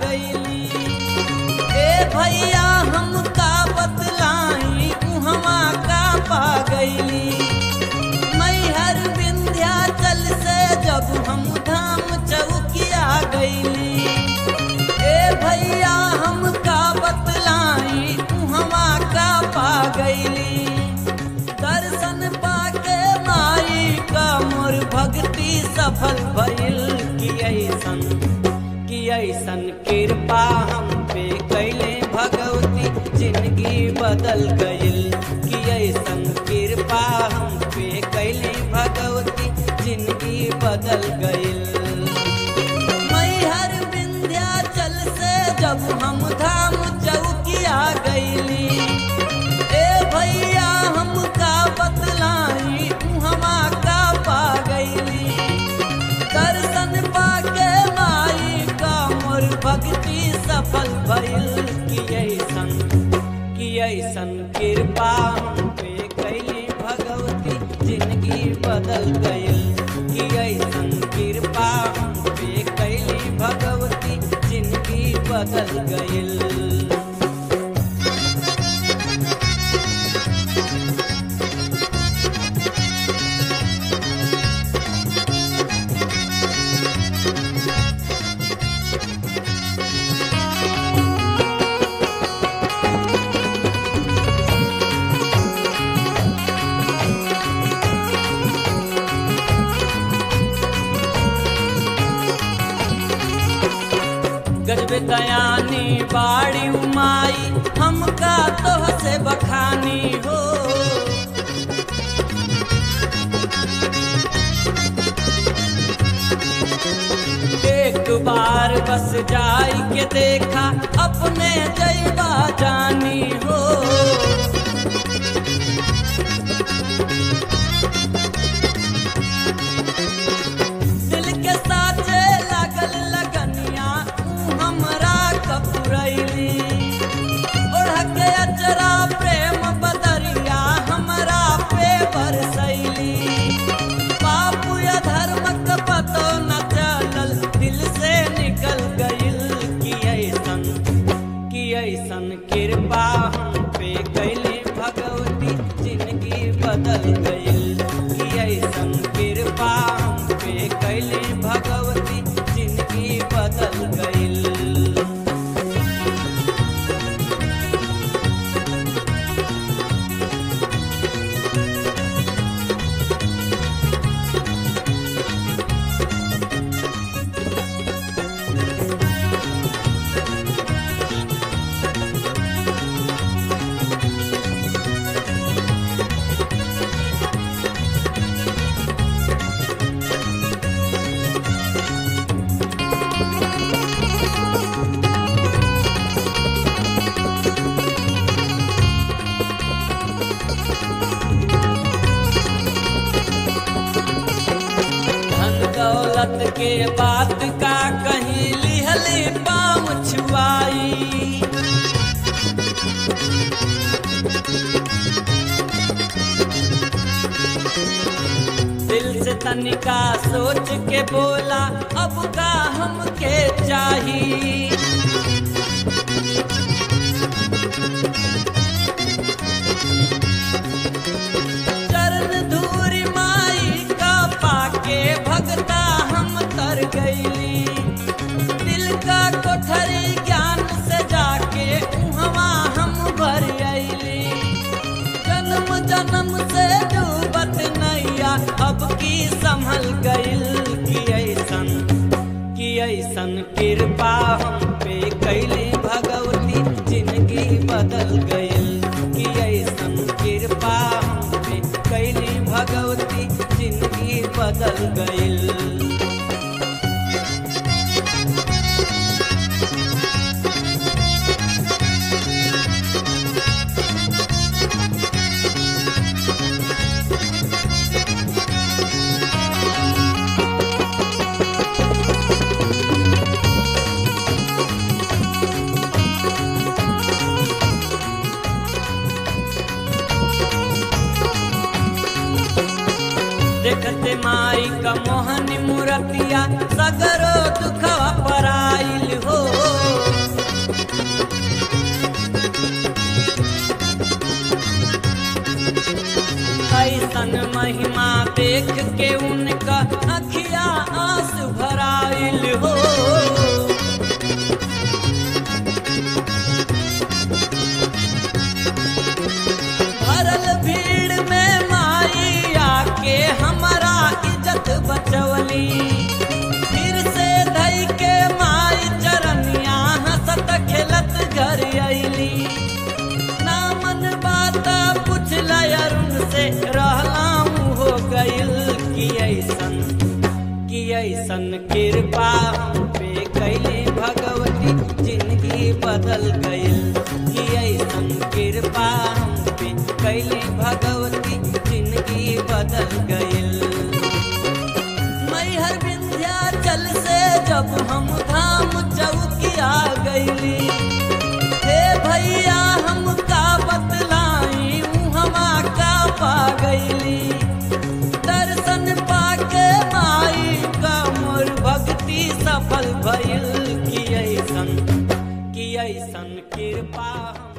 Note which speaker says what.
Speaker 1: गईली ए भैया हम का बतलाई उहवा का पा गईली मैहर विंध्याचल से जब हम धाम चौकिया गईली ए भैया हम का बतलाई उहवा का पा गईली दर्शन पाके माई का मोर भक्ति सफल भइल कि ऐसन कि ऐसन कृपा हम पे कैले भगवती जिंदगी बदल गइल कि ऐसन कृपा हम पे कैले भगवती जिंदगी बदल गइल मैहर विंध्याचल से जब हम धाम चौकिया गईली ए भैया हम का बतलाई उहवा का पा गईली दर्शन पाके माई का मोर भक्ति सफल भइल कि ऐसन कि ऐसन कृपा हम पे कैली भगवती जिंदगी बदल गइल कि ऐसन कृपा हम पे कैली भगवती जिंदगी बदल गइल गजब दयानी बाड़ी उमाई हमका तोह से बखानी हो एक बार बस जाई के देखा अपने जैबा जानी हो दिल के साचे लागल लगनिया ऊ हमरा कपुरैली ओढ़ के अचरा प्रेम बदरिया हमरा पे बरसैली पाप या धर्म का पतो न चलल दिल से निकल गइल कि ऐसन कि ऐसन कृपा हम पे कैले भगवती जिंदगी बदल गइल कि ऐसन कृपा हम पे कैले भगवती जिंदगी बदल गइल धन दौलत के बात का कहीं लिहली पाँव छुआई दिल से तनिका सोच के बोला अब का हमके चाहिए चरण धूरी माई का पाके भगता हम तर गईली दिल का कोठरी ज्ञान से जाके उहवा हम भर अईली जन्म जन्म से डूबत नैया अब की संभल गइल कि ऐसन कि ऐसन कृपा हम पे कैले भगवती जिंदगी बदल गइल कि ऐसन कृपा हम पे कैले भगवती जिंदगी बदल गइल देखते माई का मोहनी मूरतिया सगरो दुखवा पराइल हो देख के उनका अखिया आंस भराइल हो भरल भीड़ में माई आके हमारा इज्जत बचवली फिर से धई के माई चरनिया हंसत खेलत घर अइली ना मन बात पूछल अरुण से रहलाऊ हो गइल कि ऐसन कि ऐसन कृपा हम पे कैली भगवती जिंदगी बदल गइल कि ऐसन कृपा हम पे कैली भगवती जिंदगी बदल गइल मैहर विंध्याचल से जब हम धाम चौकिया गइली हे भैया हम का बतलाई हमा का पा गइली दर्शन पाके माई का मोर भक्ति सफल भइल कि ऐसन कि ऐसन कृपा हम